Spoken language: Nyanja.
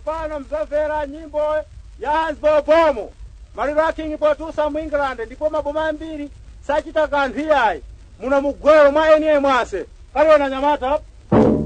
tsopano mzamvera nyimbo ya hansbo bomo maliro a king potusa mu england ndipo maboma ambiri sachita kanthu iyayi muno mugwero mwa eniye mwase kaliona nyamata